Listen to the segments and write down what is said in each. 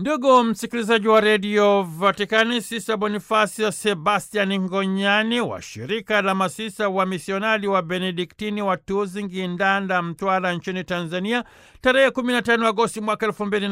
Ndugu msikilizaji wa redio Vatikani, Sisa Bonifasia Sebastian Ngonyani wa shirika la masisa wa misionari wa Benediktini wa Tuzingi, Ndanda, Mtwara nchini Tanzania, tarehe 15 Agosti mwaka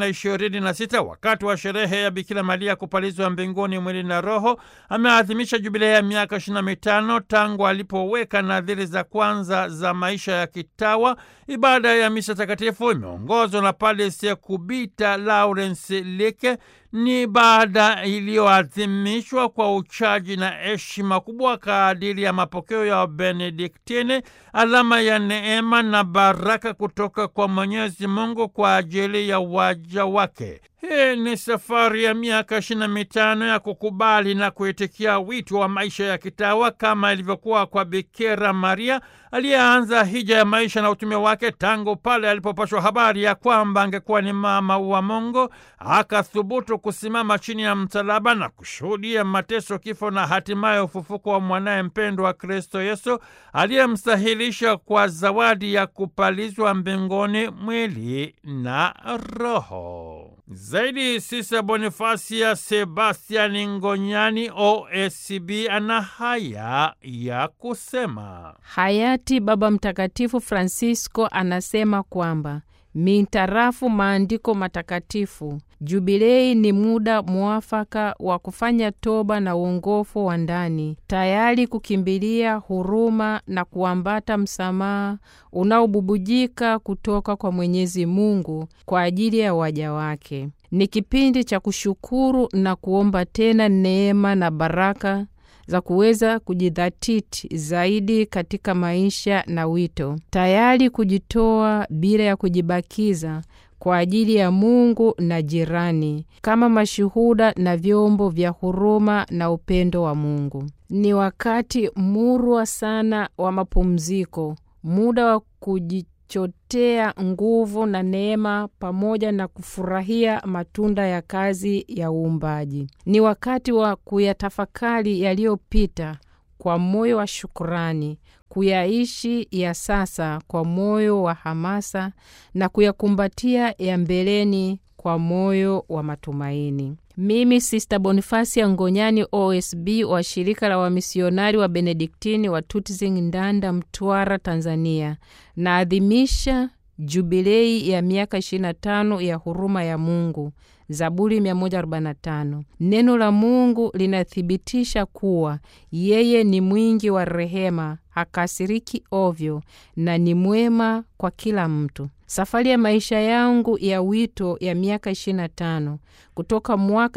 2026 wakati wa sherehe ya Bikira Maria kupalizwa mbinguni mwili na roho, ameadhimisha jubilei ya miaka 25 tangu alipoweka nadhiri za kwanza za maisha ya kitawa. Ibada ya misa takatifu imeongozwa na Padre Sekubita Lawrence Leke. Ni ibada iliyoadhimishwa kwa uchaji na heshima kubwa kadiri ya mapokeo ya Benediktini, alama ya neema na baraka kutoka kwa Mwenyezi Mungu kwa ajili ya waja wake. Hii ni safari ya miaka ishirini na mitano ya kukubali na kuitikia wito wa maisha ya kitawa kama ilivyokuwa kwa Bikira Maria aliyeanza hija ya maisha na utume wake tangu pale alipopashwa habari ya kwamba angekuwa ni mama wa Mungu, akathubutu kusimama chini ya msalaba na kushuhudia mateso, kifo na hatimaye ufufuko wa mwanaye mpendwa wa Kristo Yesu aliyemstahilisha kwa zawadi ya kupalizwa mbinguni mwili na roho. Zaidi Sisa Bonifasia Sebastian Ngonyani OSCB ana haya ya kusema. Hayati Baba Mtakatifu Francisco anasema kwamba mintarafu maandiko matakatifu, jubilei ni muda mwafaka wa kufanya toba na uongofu wa ndani, tayari kukimbilia huruma na kuambata msamaha unaobubujika kutoka kwa Mwenyezi Mungu kwa ajili ya waja wake. Ni kipindi cha kushukuru na kuomba tena neema na baraka za kuweza kujidhatiti zaidi katika maisha na wito, tayari kujitoa bila ya kujibakiza kwa ajili ya Mungu na jirani, kama mashuhuda na vyombo vya huruma na upendo wa Mungu. Ni wakati murwa sana wa mapumziko, muda wa kujichotea nguvu na neema pamoja na kufurahia matunda ya kazi ya uumbaji. Ni wakati wa kuyatafakari yaliyopita kwa moyo wa shukurani, kuyaishi ya sasa kwa moyo wa hamasa na kuyakumbatia ya mbeleni kwa moyo wa matumaini. Mimi Sista Bonifasia Ngonyani OSB wa shirika la wamisionari wa Benediktini wa Tutzing, Ndanda, Mtwara, Tanzania, naadhimisha jubilei ya miaka 25 ya huruma ya Mungu. Zaburi 145. Neno la Mungu linathibitisha kuwa yeye ni mwingi wa rehema, hakasiriki ovyo na ni mwema kwa kila mtu. Safari ya maisha yangu ya wito ya miaka 25 kutoka mwaka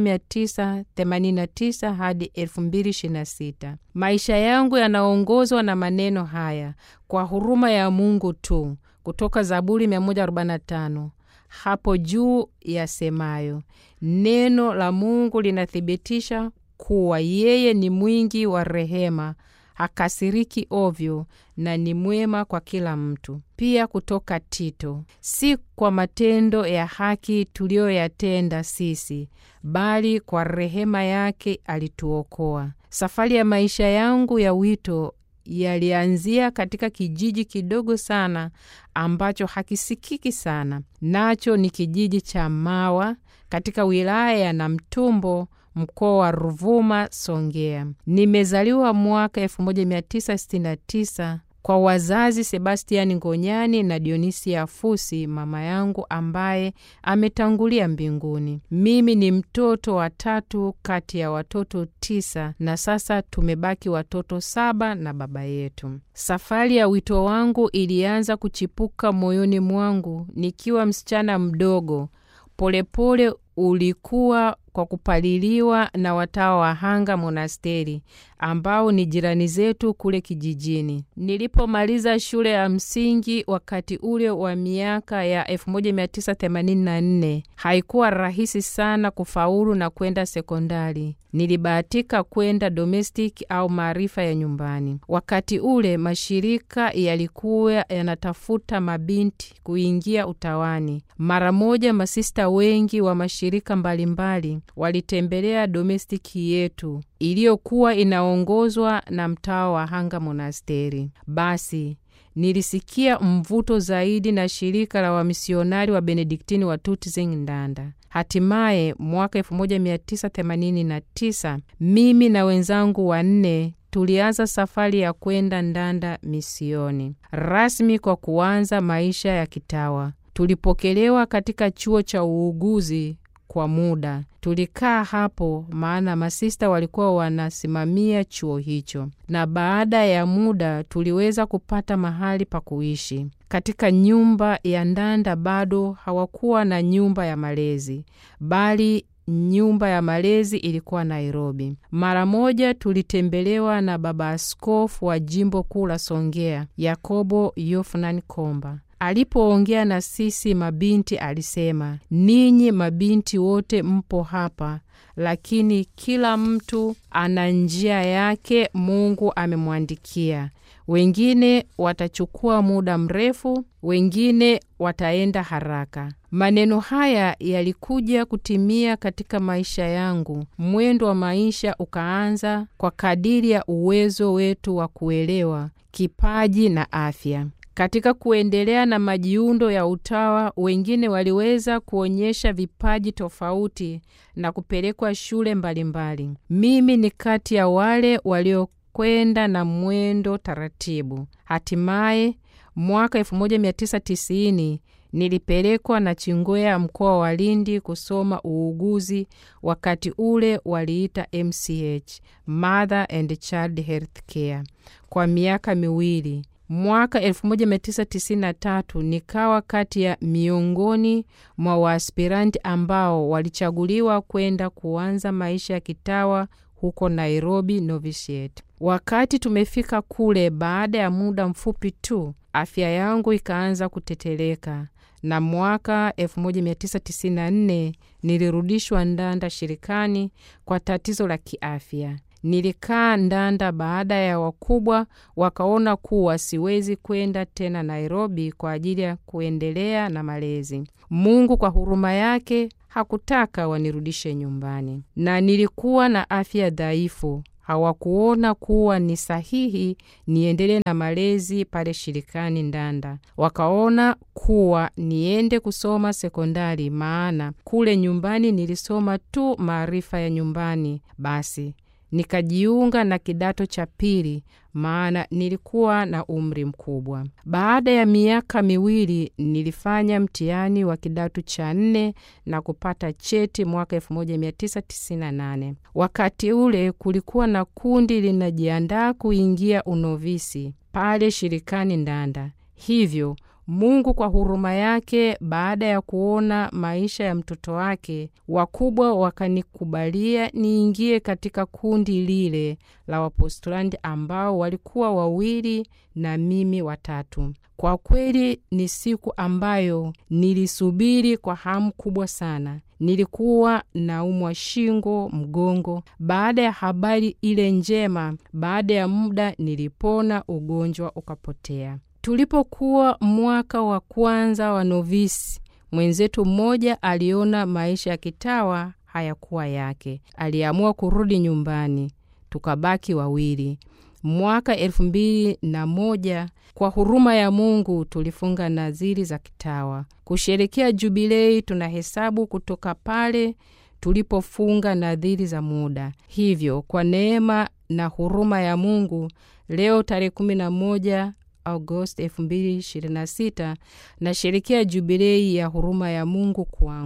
1989 hadi 2026. Maisha yangu yanaongozwa na maneno haya: kwa huruma ya Mungu tu, kutoka Zaburi 145 hapo juu yasemayo, neno la Mungu linathibitisha kuwa yeye ni mwingi wa rehema, hakasiriki ovyo na ni mwema kwa kila mtu. Pia kutoka Tito, si kwa matendo ya haki tuliyoyatenda sisi, bali kwa rehema yake alituokoa. Safari ya maisha yangu ya wito yalianzia katika kijiji kidogo sana ambacho hakisikiki sana, nacho ni kijiji cha Mawa katika wilaya ya Namtumbo, mkoa wa Ruvuma, Songea. Nimezaliwa mwaka 1969 kwa wazazi Sebastiani Ngonyani na Dionisia Fusi, mama yangu ambaye ametangulia mbinguni. Mimi ni mtoto wa tatu kati ya watoto tisa, na sasa tumebaki watoto saba na baba yetu. Safari ya wito wangu ilianza kuchipuka moyoni mwangu nikiwa msichana mdogo. Polepole pole ulikuwa kwa kupaliliwa na watawa wa Hanga Monasteri ambao ni jirani zetu kule kijijini. Nilipomaliza shule ya msingi wakati ule wa miaka ya 1984 haikuwa rahisi sana kufaulu na kwenda sekondari. Nilibahatika kwenda domestic au maarifa ya nyumbani. Wakati ule mashirika yalikuwa yanatafuta mabinti kuingia utawani. Mara moja masista wengi wa mashirika mbalimbali walitembelea domestiki yetu iliyokuwa inaongozwa na mtawa wa Hanga Monasteri. Basi nilisikia mvuto zaidi na shirika la wamisionari wa Benediktini wa Tutzing Ndanda. Hatimaye mwaka 1989 mimi na wenzangu wanne tulianza safari ya kwenda Ndanda misioni rasmi kwa kuanza maisha ya kitawa. Tulipokelewa katika chuo cha uuguzi kwa muda. Tulikaa hapo maana masista walikuwa wanasimamia chuo hicho, na baada ya muda tuliweza kupata mahali pa kuishi katika nyumba ya Ndanda. Bado hawakuwa na nyumba ya malezi, bali nyumba ya malezi ilikuwa Nairobi. Mara moja tulitembelewa na baba askofu wa jimbo kuu la Songea, Yakobo Yofunan Komba. Alipoongea na sisi mabinti alisema, ninyi mabinti wote mpo hapa, lakini kila mtu ana njia yake Mungu amemwandikia. Wengine watachukua muda mrefu, wengine wataenda haraka. Maneno haya yalikuja kutimia katika maisha yangu. Mwendo wa maisha ukaanza kwa kadiri ya uwezo wetu wa kuelewa, kipaji na afya. Katika kuendelea na majiundo ya utawa, wengine waliweza kuonyesha vipaji tofauti na kupelekwa shule mbalimbali mbali. Mimi ni kati ya wale waliokwenda na mwendo taratibu. Hatimaye mwaka 1990 nilipelekwa na Chingwea mkoa wa Lindi kusoma uuguzi. Wakati ule waliita MCH, Mother and Child Health Care, kwa miaka miwili. Mwaka 1993 nikawa kati ya miongoni mwa waaspiranti ambao walichaguliwa kwenda kuanza maisha ya kitawa huko Nairobi Novitiate. Wakati tumefika kule, baada ya muda mfupi tu afya yangu ikaanza kuteteleka, na mwaka 1994 nilirudishwa Ndanda shirikani kwa tatizo la kiafya. Nilikaa Ndanda baada ya wakubwa wakaona kuwa siwezi kwenda tena Nairobi kwa ajili ya kuendelea na malezi. Mungu kwa huruma yake hakutaka wanirudishe nyumbani, na nilikuwa na afya dhaifu. Hawakuona kuwa ni sahihi niendelee na malezi pale shirikani Ndanda. Wakaona kuwa niende kusoma sekondari, maana kule nyumbani nilisoma tu maarifa ya nyumbani. Basi nikajiunga na kidato cha pili, maana nilikuwa na umri mkubwa. Baada ya miaka miwili nilifanya mtihani wa kidato cha nne na kupata cheti mwaka 1998. Wakati ule kulikuwa na kundi linajiandaa kuingia unovisi pale shirikani Ndanda, hivyo Mungu kwa huruma yake, baada ya kuona maisha ya mtoto wake, wakubwa wakanikubalia niingie katika kundi lile la Wapostulandi ambao walikuwa wawili na mimi watatu. Kwa kweli ni siku ambayo nilisubiri kwa hamu kubwa sana. Nilikuwa naumwa shingo, mgongo. Baada ya habari ile njema, baada ya muda nilipona, ugonjwa ukapotea. Tulipokuwa mwaka wa kwanza wa novisi, mwenzetu mmoja aliona maisha ya kitawa hayakuwa yake, aliamua kurudi nyumbani, tukabaki wawili. Mwaka elfu mbili na moja kwa huruma ya Mungu tulifunga nadhiri za kitawa kusherekea jubilei. Tunahesabu kutoka pale tulipofunga nadhiri za muda. Hivyo kwa neema na huruma ya Mungu leo tarehe kumi na moja Agosti 2026 na sherekea jubilei ya huruma ya Mungu kwangu.